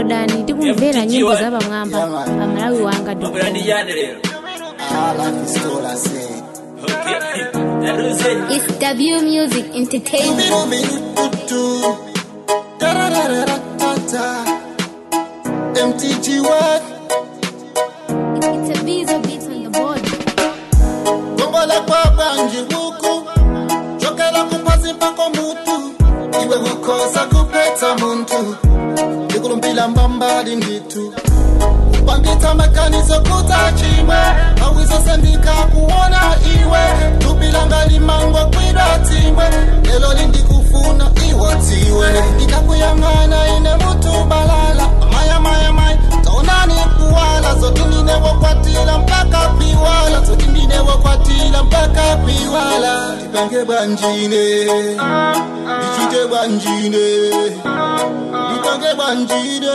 downloadani ndi kumvera nyimbo za pamwamba Yeah, man. pa malawi wanga Mambo ndi yani lero? Ah, life is cool, I say. Okay. Taruze. It's W Music Entertainment. Bidu-bidu-du-du. Da-da-da-da-da-da. MTG what? It's a Bezo beat on the board. Gongola kwa banji huku chokela kupasi pako mutu iwe hukosa kupeta muntu ikulumbila mbambali nditu upangita makanizo kutachimwe awizosendika kuona iwe tupilanga limango kwida timwe lelo lindikufuna iwotiwe ikakuyang'ana ine mutu balala maya maya maya taonani kuwala zotindinewokwatila mpaka piwala zotindinewokwatila mpaka piwala tipange bwanjine ndichite bwanjine ndipange bwanjine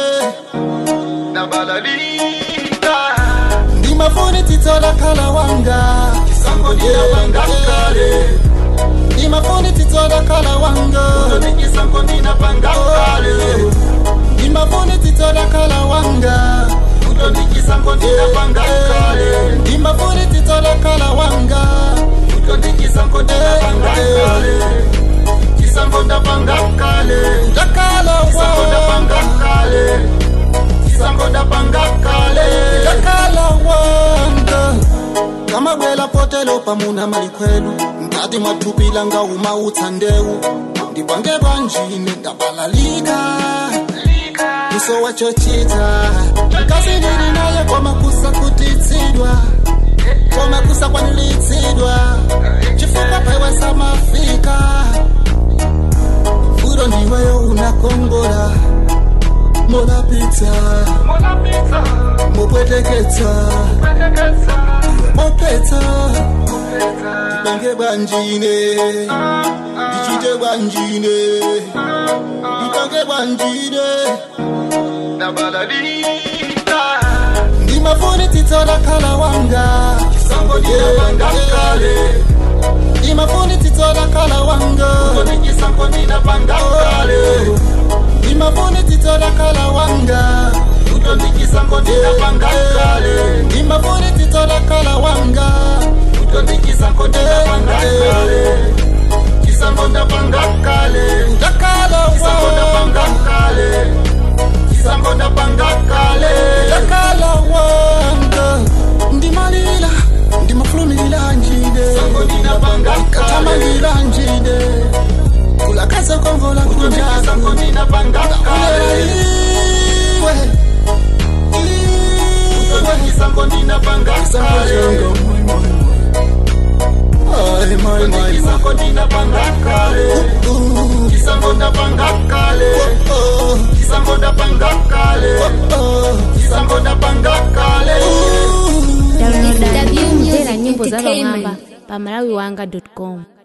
nabalalika ndimafuni titola kala wanga kisango ndinapanga kale ndimafuni titola kala wanga kisango ndinapanga kale ndimafuni titola kala wanga kisango ndinapanga kale ndimafuni titola kala wanga kisango ndinapanga kale kisango ndapanga kale ndakala kisango ndapanga kale kisango ndapanga kale ndakala wanga kamabwela potelo pamuna malikhwelu ngati mathupila nga uma utsandewu ndipange bwanjine ndabalalika uso wachochita kasi ndili naye kwamakusa kutitsidwa kwamakusa kwanilitsidwa chifukwa pewe samafika furo ndiweyo unakongola molapita mopweteketsa mopeta ndipange bwanjine ndichite bwanjine ndipange bwanjine ndimafuni titola kala wanga ndimafuni titola kala wanga ndimafuni titola kala wanga ndimafuni titola kala wanga ndakala ndakala wanga ndimalila ndimafulumilila njide katamangila njide kulakaza kongola kunjaku iwe Ay, my, my, my. downloadani ndi kumvera nyimbo za Entertainment. pamwamba pa malawi wanga com